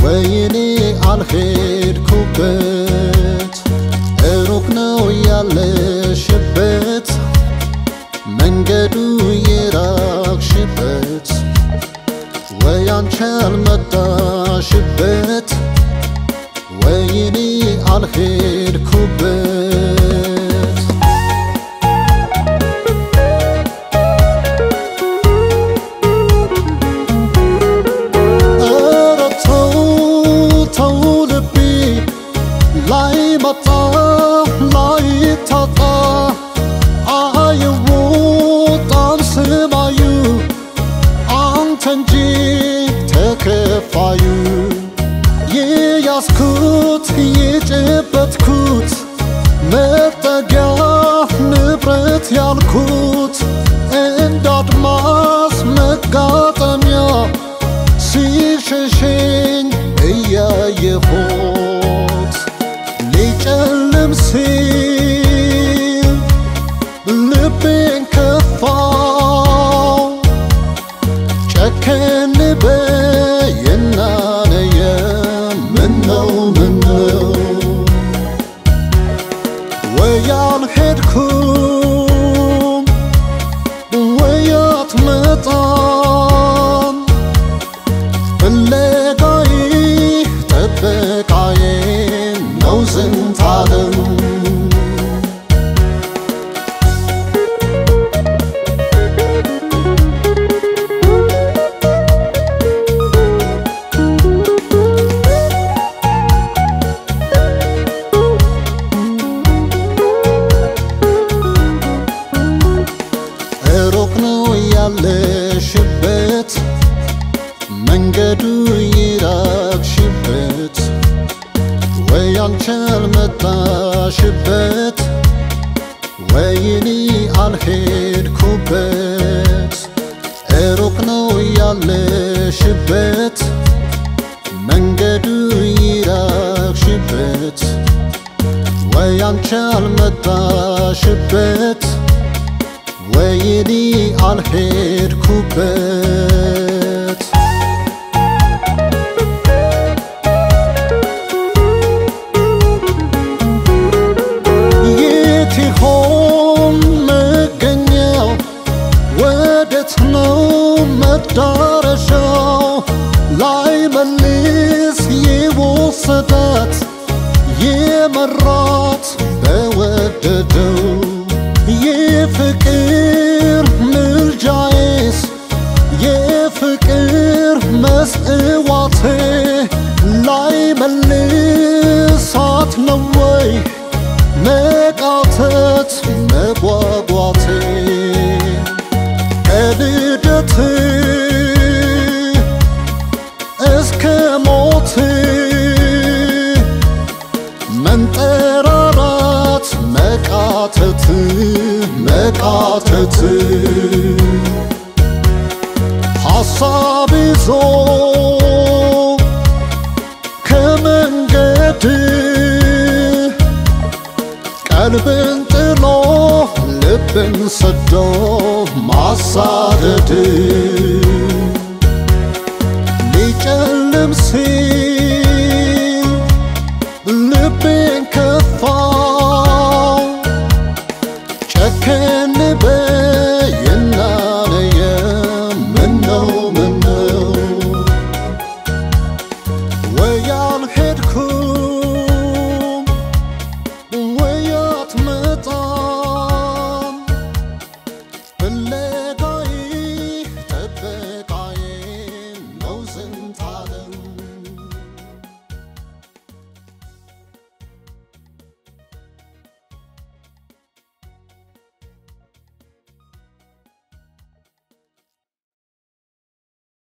ወይኔ አልሄድኩበት ሩቅ ነው ያለሽበት መንገዱ የራቅሽበት ወይ አንቺ አልመጣሽበት ወይኔ አልሄድኩበት ኧረ ተው ተው ልቤ ላይ መጣ ላይ ታጣ አይወጣም ስማዩ አንተ እንጂ ተከፋዩ የያዝኩት የጨበጥኩት መጠጊያ ንብረት ያልኩት እንደ አድማስ መጋጠሚያ ሲሸሸኝ እያየሁት ሊጨልም ሲል ልቤን ከፋው ጨከን በይና ነየ ምነው ምነው ወይ አልሄድኩም ወይ አትመጣም ፍለጋዬ ጥበቃዬ ነው ዝንተ ዓለም ሩቅ ነው ያለሽበት መንገዱ ይራቅሽበት ወይ አንቺ አልመጣሽበት ወይኔ አልሄድኩበት ሩቅ ነው ያለሽበት መንገዱ ይራቅሽበት ወይ አንቺ አልመጣሽበት ወይኔ አልሄድኩበት የት ይሆን መገኛው? ወዴት ነው መዳረሻው? ላይ መልስ የወሰዳት የመራት በወደደው የፍቅር ምልጃዬስ የፍቅር መስዋዕቴ ላይ መልሳት ነው ወይ መቃተት መጓጓቴ ከልደት እስከ ሞት መንጠራራት መቃተት መቃተት ሐሳብ ይዞ ከመንገድ ቀልብን ጥሎ ልብን ሰዶ ማሳደድ ሊጨልም ሲል ልቤን ከፋው ጨከን በይና ነየ ምነው ምነው ወይ አልሄድኩም ወይ አትመጣም ፍለጋዬ ጥበቃዬ ነው ዝንተ